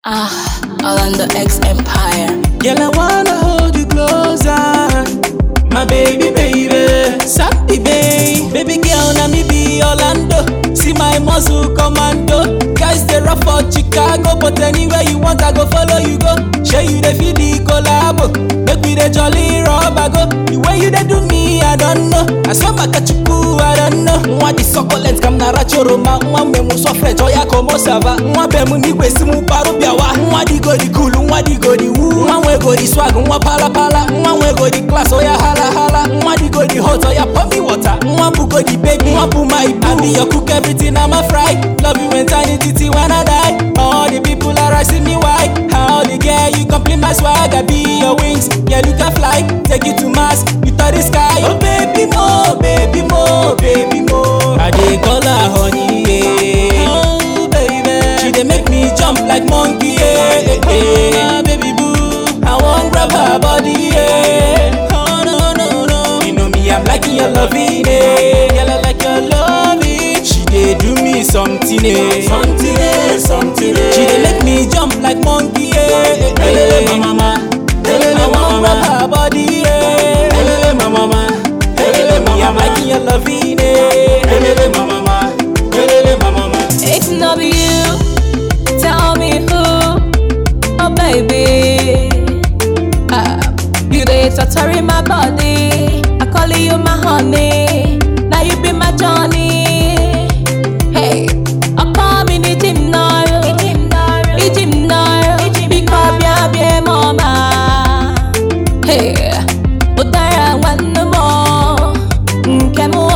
Ah, Orlando X Empire. Girl, I wanna hold you closer. My baby, baby. Sappy, babe. Baby girl, na me be Orlando. See my muscle commando. Guys, they rough for Chicago. But anywhere you want, I go follow you go. Show you the feel the collabo. Make me the jolly rubber go. The way you they do me, I don't know. I saw my kachuku, I don't know. Mwa di succulent kam na rachoroma. Mwa memu so fresh, oya komo sava. Mwa bemu ni kwesi mu paru biawa. Mwa di go di cool, mwa di go di woo. Mwa we go di swag, mwa pala pala. Mwa we go di class, oya hala hala. Mwa di go di hot, oya pour me water. Mwa bu go di baby, mwa bu my boo. I be your cook, everything I'm a fry. Love you eternity till when I die. All the people are asking me why. How the girl you complete my swag, I be your wings. Yeah, you can fly, take you to Mars, you touch the sky. Oh baby mo, baby mo, baby mo. I dey call her honey, yeah. Oh baby, she dey make me jump like monkey, yeah. yeah. baby boo, I want grab her body, yeah. Oh no no no, you know me, I'm liking your loving, yeah. Girl, I like your loving. She dey do me something, eh. Something, eh, something, eh. She dey make me jump like monkey, yeah. Hey, mama, hey, I want grab her body, yeah. Hey, mama, hey, mama, I'm liking your loving, eh. Hey, mama, hey, mama. If not be you, tell me who. Oh baby, ah, you dey torturing my body. I call you my honey. Now you be my Johnny. Hey, I call me the gym now. The gym now. Because bia bia mama. Hey, udara one more. Nke mo.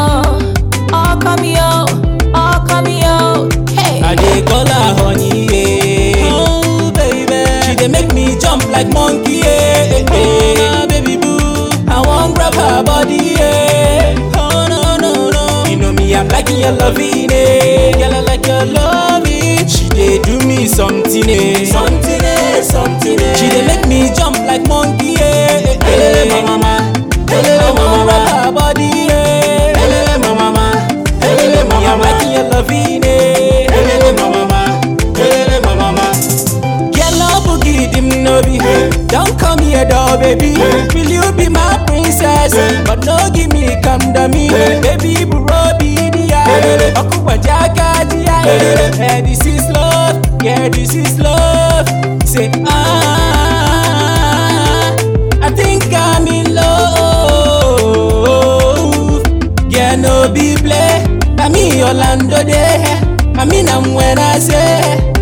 Oh come yo, oh come yo. Hey. I dey call her honey, yeah. Oh, baby. She dey make me jump like monkey, yeah. yeah. baby boo, I want grab her body, yeah. Oh no no no, you know me, I'm liking your loving, eh. Girl, I like your loving. She dey do me something, eh. Something, eh, something, eh. She dey make me jump like monkey, yeah. Hey, mama, hey, I want grab her body, yeah. Hey, mama, hey, mama, I'm liking your loving, eh. Hey, mama, hey, mama. Girl, no boogie dim no be Don't come here though, baby Will you be my princess? But no give me come to me Baby, bro, be the eye Okuwa jaga the eye Yeah, this is love Yeah, this is love Say, ah I think I'm in love Yeah, no be play Na me Orlando there I mean I'm when I say